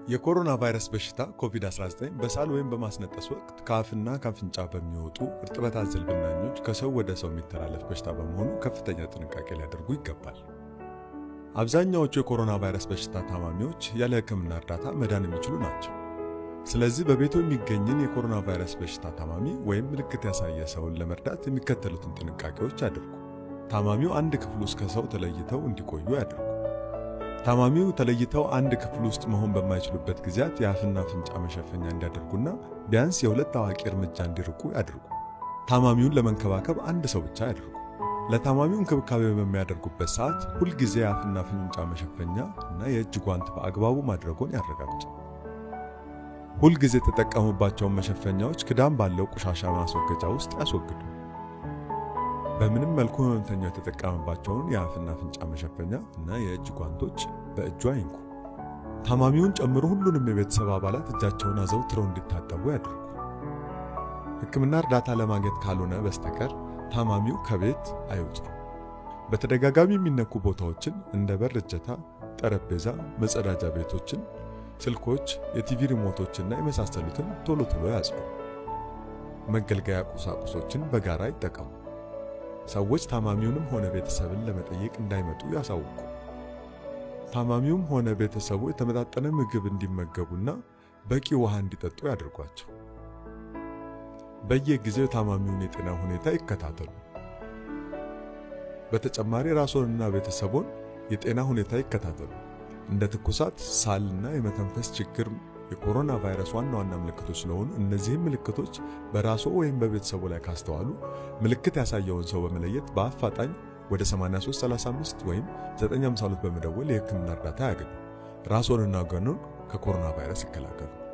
የኮሮና ቫይረስ በሽታ ኮቪድ-19 በሳል ወይም በማስነጠስ ወቅት ከአፍና ከአፍንጫ በሚወጡ እርጥበት አዘል ብናኞች ከሰው ወደ ሰው የሚተላለፍ በሽታ በመሆኑ ከፍተኛ ጥንቃቄ ሊያደርጉ ይገባል። አብዛኛዎቹ የኮሮና ቫይረስ በሽታ ታማሚዎች ያለ ሕክምና እርዳታ መዳን የሚችሉ ናቸው። ስለዚህ በቤቱ የሚገኝን የኮሮና ቫይረስ በሽታ ታማሚ ወይም ምልክት ያሳየ ሰውን ለመርዳት የሚከተሉትን ጥንቃቄዎች ያድርጉ። ታማሚው አንድ ክፍል ውስጥ ከሰው ተለይተው እንዲቆዩ ያድርጉ። ታማሚው ተለይተው አንድ ክፍል ውስጥ መሆን በማይችሉበት ጊዜያት የአፍና አፍንጫ መሸፈኛ እንዲያደርጉና ቢያንስ የሁለት አዋቂ እርምጃ እንዲርቁ ያድርጉ። ታማሚውን ለመንከባከብ አንድ ሰው ብቻ ያድርጉ። ለታማሚው እንክብካቤ በሚያደርጉበት ሰዓት ሁልጊዜ የአፍና አፍንጫ መሸፈኛ እና የእጅ ጓንት በአግባቡ ማድረጉን ያረጋግጡ። ሁልጊዜ የተጠቀሙባቸውን መሸፈኛዎች ክዳን ባለው ቆሻሻ ማስወገጃ ውስጥ ያስወግዱ። በምንም መልኩ ህመምተኛው የተጠቀመባቸውን የአፍና አፍንጫ መሸፈኛ እና የእጅ ጓንቶች በእጁ አይንኩ። ታማሚውን ጨምሮ ሁሉንም የቤተሰብ አባላት እጃቸውን አዘውትረው እንዲታጠቡ ያድርጉ። ሕክምና እርዳታ ለማግኘት ካልሆነ በስተቀር ታማሚው ከቤት አይውጡ። በተደጋጋሚ የሚነኩ ቦታዎችን እንደ በር እጀታ፣ ጠረጴዛ፣ መጸዳጃ ቤቶችን፣ ስልኮች፣ የቲቪ ሪሞቶችና የመሳሰሉትን ቶሎ ቶሎ ያጽዱ። መገልገያ ቁሳቁሶችን በጋራ ይጠቀሙ። ሰዎች ታማሚውንም ሆነ ቤተሰብን ለመጠየቅ እንዳይመጡ ያሳውቁ። ታማሚውም ሆነ ቤተሰቡ የተመጣጠነ ምግብ እንዲመገቡና በቂ ውሃ እንዲጠጡ ያድርጓቸው። በየጊዜው የታማሚውን የጤና ሁኔታ ይከታተሉ። በተጨማሪ ራስዎንና ቤተሰቦን የጤና ሁኔታ ይከታተሉ። እንደ ትኩሳት፣ ሳልና የመተንፈስ ችግር የኮሮና ቫይረስ ዋና ዋና ምልክቶች ስለሆኑ እነዚህም ምልክቶች በራስዎ ወይም በቤተሰቡ ላይ ካስተዋሉ ምልክት ያሳየውን ሰው በመለየት በአፋጣኝ ወደ 8335 ወይም 952 በመደወል የሕክምና እርዳታ ያገኙ። ራስዎንና ወገኑን ከኮሮና ቫይረስ ይከላከሉ።